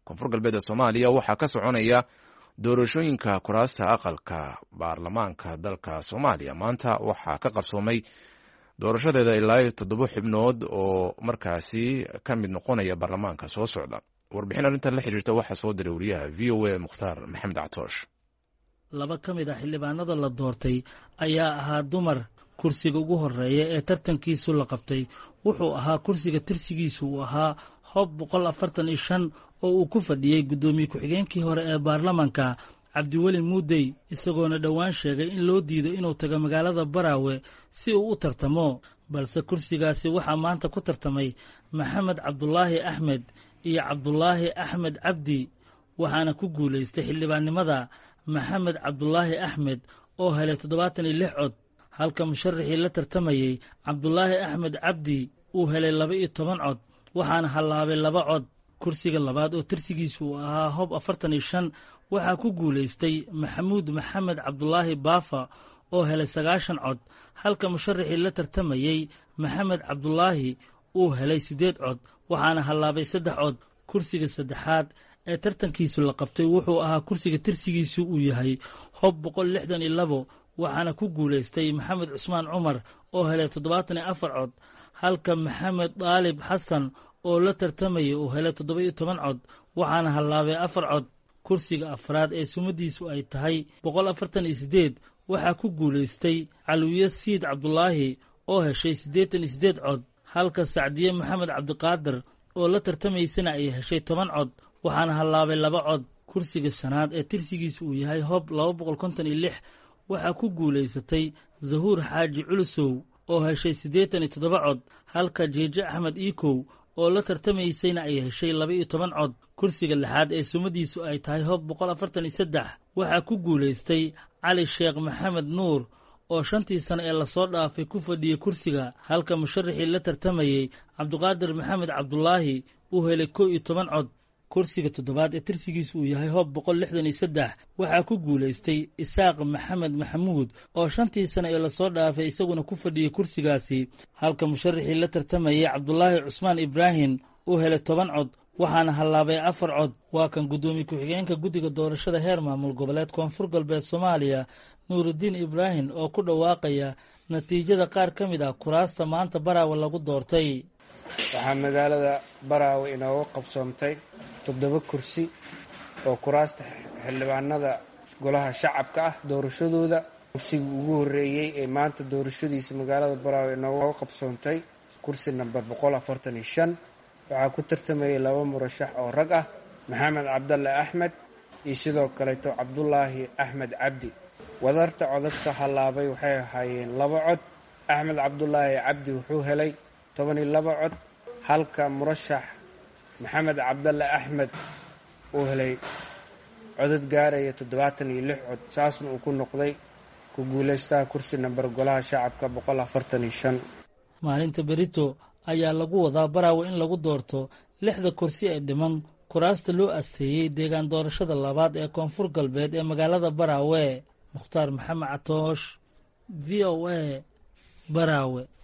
koonfur galbeed ee soomaaliya waxaa ka soconaya doorashooyinka kuraasta aqalka baarlamaanka dalka soomaaliya maanta waxaa ka qabsoomay doorashadeeda ilaa toddoba xubnood oo markaasi ka mid noqonaya baarlamaanka soo socda warbixin arrintan la xiriirta waxaa soo diray wariyaha v o a mukhtaar maxamed catoosh laba ka mid ah xildhibaanada la doortay ayaa ahaa dumar kursiga ugu horeeya ee tartankiisu la qabtay wuxuu ahaa kursiga tirsigiisu uu ahaa hob boqol afartan iyo shan oo uu ku fadhiyey guddoomiye ku-xigeenkii hore ee baarlamanka cabdiweli muudey isagoona dhowaan sheegay in loo diido inuu tago magaalada baraawe si uu u tartamo balse kursigaasi waxaa maanta ku tartamay maxamed cabdulaahi axmed iyo cabdulaahi axmed cabdi waxaana ku guulaystay xildhibaannimada maxamed cabdulaahi axmed oo helay toddobaatan iyo lix cod halka musharaxii la tartamayey cabdulaahi axmed cabdi uu helay laba iyo toban cod waxaana hallaabay laba cod kursiga labaad oo tirsigiisu uu ahaa hob afartan iyo shan waxaa ku guulaystay maxamuud maxamed cabdulaahi baafa oo helay sagaashan cod halka musharaxii la tartamayey maxamed cabdulaahi uu helay siddeed cod waxaana hallaabay saddex cod kursiga saddexaad ee tartankiisu la qabtay wuxuu ahaa kursiga tirsigiisu uu yahay hob boqol lixdan iyo labo waxaana ku guulaystay maxamed cusmaan cumar oo helay toddobaatan iyo afar cod halka maxamed daalib xasan oo la tartamayay uu helay toddoba iyo toban cod waxaana hallaabay afar cod kursiga afraad ee sumadiisu ay tahay boqol afartan iyo siddeed waxaa ku guulaystay calwiye siid cabdulaahi oo heshay siddeetan iyo siddeed cod halka sacdiye maxamed cabdiqaadir oo la tartamaysana ay heshay toban cod waxaana hallaabay laba cod kursiga shanaad ee tirsigiisu uu yahay hob laba boqol konton iyo lix waxaa ku guulaysatay zahuur xaaji culusow oo heshay siddeetan iyo toddoba cod halka jeeje axmed iikow oo la tartamaysayna ay heshay laba iyo toban cod kursiga lixaad ee sumadiisu ay tahay hob boqol afartan iyo saddex waxaa ku guulaystay cali sheekh maxamed nuur oo shantii sano ee lasoo dhaafay ku fadhiyey kursiga halka musharaxii la tartamayey cabdiqaadir maxamed cabdulaahi uu helay kow iyo toban cod kursiga toddobaad ee tirsigiisu uu yahay hob boqol lixdan iyo saddex waxaa ku guulaystay isaaq maxamed maxamuud oo shantii sano ee lasoo dhaafay isaguna ku fadhiyey kursigaasi halka musharaxii la tartamayey cabdulaahi cusmaan ibraahim uu helay toban cod waxaana hallaabay afar cod waa kan guddoomiye ku-xigeenka guddiga doorashada heer maamul goboleed koonfur galbeed soomaaliya nuurudiin ibraahim oo ku dhawaaqaya natiijada qaar ka mid ah kuraasta maanta baraawe lagu doortay waxaa magaalada baraawe inooga qabsoomtay toddoba kursi oo kuraasta xildhibaanada golaha shacabka ah doorashadooda kursiga ugu horreeyey ee maanta doorashadiisa magaalada baraawe inooga qabsoontay kursi namber boqol afartan iyo shan waxaa ku tartamayay laba murashax oo rag ah maxamed cabdalle axmed iyo sidoo kaleeto cabdulaahi axmed cabdi wadarta codadka hallaabay waxay ahaayeen laba cod axmed cabdulaahi cabdi wuxuu helay toban iyo laba cod halka murashax maxamed cabdalle axmed uu helay codad gaaraya toddobaatan iyo lix cod saasna uu ku noqday ku guulaystaha kursi namber golaha shacabka boqol afartan iyo shan maalinta berito ayaa lagu wadaa baraawe in lagu doorto lixda kursi ee dhiman kuraasta loo asteeyey deegaan doorashada labaad ee koonfur galbeed ee magaalada baraawe mukhtaar maxamed catoosh v o a baraawe